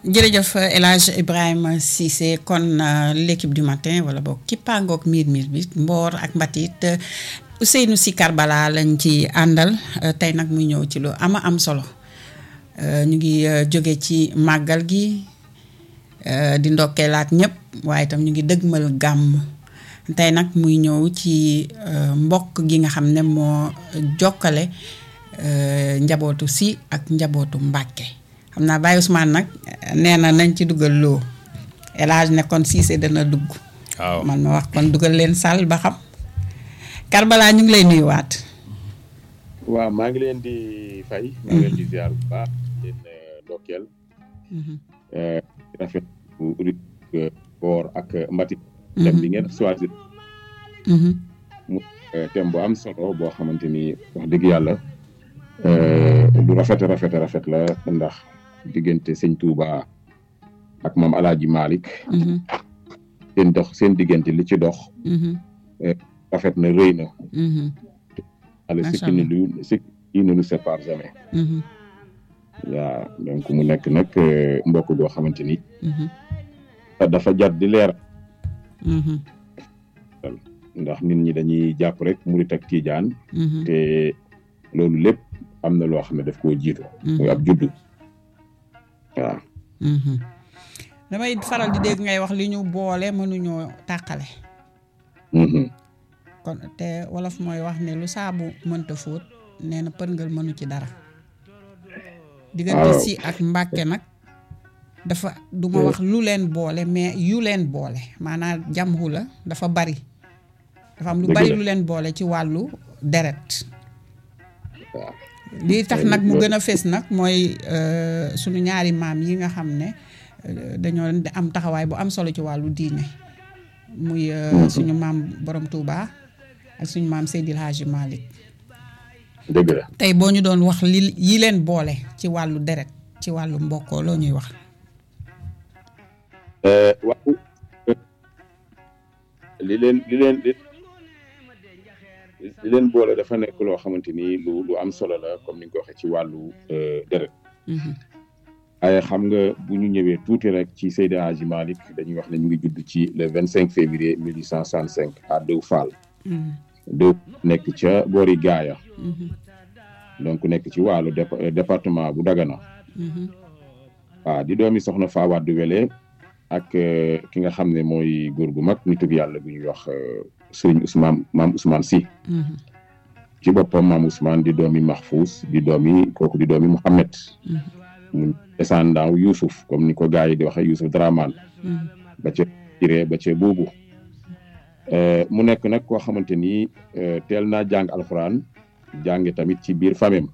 jërëjëf El Hadj Ibrahima Cissé kon l'équipe du matin wala boog kippaangoog miir miir bi mboor ak mbatit Ousseynou Sy Karbala lañ ci àndal tey nag muy ñëw ci lu ama am solo ñu ngi jóge ci màggal gi di ndokkeelaat ñëpp waaye itam ñu ngi dëgmal gàmm tey nag muy ñëw ci mbokk gi nga xam ne moo jokkale njabootu Sy ak njabootu Mbàkke xam naa Baye Ousmane nag nee na nañ ci dugal loo El Hadj ne kon Cissé dana dugg. waaw man ma wax kon dugal leen sàll ba xam. Karbala ñu ngi lay nuyuwaat. waaw maa ngi leen di fay. maa ngi leen di ziar bu baax leen ndokkeel. rafet bu boor ak mbati. thème bi ngeen choisir. mu thème bu am solo boo xamante ni wax dëgg yàlla. lu rafet rafet rafet la ndax diggante sëñ Touba ak moom Alaaji Malick seen dox seen diggante li ci dox rafet na rëy na ala sikki ni lu sikki yi ne nous sépare jamais waaw donc mu nekk nag mbokk goo xamante ni dafa jar di leer ndax nit ñi dañuy jàpp rek murit ak tiijaan te loolu lépp am na loo xam ne daf koo jiitu. muy ab juddu waaw. damay faral di dégg ngay wax li ñu boole mënuñoo tàqale. kon te wolof mooy wax ne lu saabu mënta fóot nee na përngal mënu ci dara. diggante Sy ak Mbàkke nag dafa du ma wax lu leen boole mais yu leen boole maanaam jamhu la dafa bari. dafa am lu bari lu leen boole ci wàllu deret. waaw. lii tax nag mu gën a fés nag mooy sunu ñaari maam yi nga xam ne dañoo am taxawaay bu am solo ci wàllu diine muy suñu maam borom Touba ak suñu maam Seydil Hadji Malick dëgg la tey boo ñu doon wax li yi leen boole ci wàllu deret ci wàllu mbokkoo loo ñuy wax waaw li leen li leen li leen boole dafa nekk loo xamante ni lu lu am solo la comme ni nga ko waxee ci wàllu deret waaye xam nga bu ñu ñëwee tuuti rek ci Seydi Hadji Malick dañuy wax ne ñu ngi judd ci le vingt cinq février mille huit cent soixante cinq à Deux Fall deux nekk ca boori Gaaya donc nekk ci wàllu département bu Dagana waaw di doomi soxna Fawade Wele ak ki nga xam ne mooy góor gu mag nitug yàlla bu ñuy wax sëriñ Ousmane maam Ousmane Sy ci boppam maam Ousmane di doomi Mahfous di doomi kooku di doomi Mouhamed mu descendant Youssouf comme ni ko gars yi di waxee Youssouf Dramane ba ca Jiré ba ca boobu mu nekk nag koo xamante ni teel naa jàng alxuraan jànge tamit ci biir famem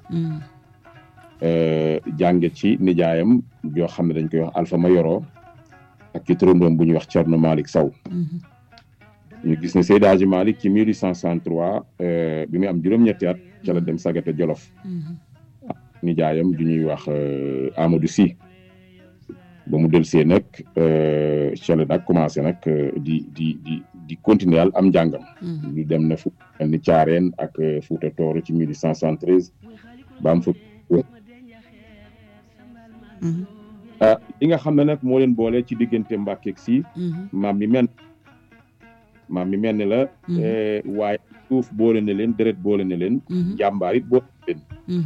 jànge ci nijaayam joo xam ne dañ koy wax Alpha Mayoro ak ci turandoom bu ñuy wax Thierno Malick Sow ñu gis ne Seydi Hadji Malick ci 1863 bi muy am juróom-ñetti at ca la dem Sagata Jolof nijaayam du ñuy wax Amadou Sy ba mu delsee nag ca la nag commencé nag di di di di continuer am njàngam ñu dem na fu ni Caareen ak Fuuta Tooro ci 1873 ba am fa li nga xam ne nag moo leen boole ci diggante Mbàkke ak Sy maam mi mel maam mi mel ne la waaye suuf boole na leen deret boole na leen jàmbaar it boole na leen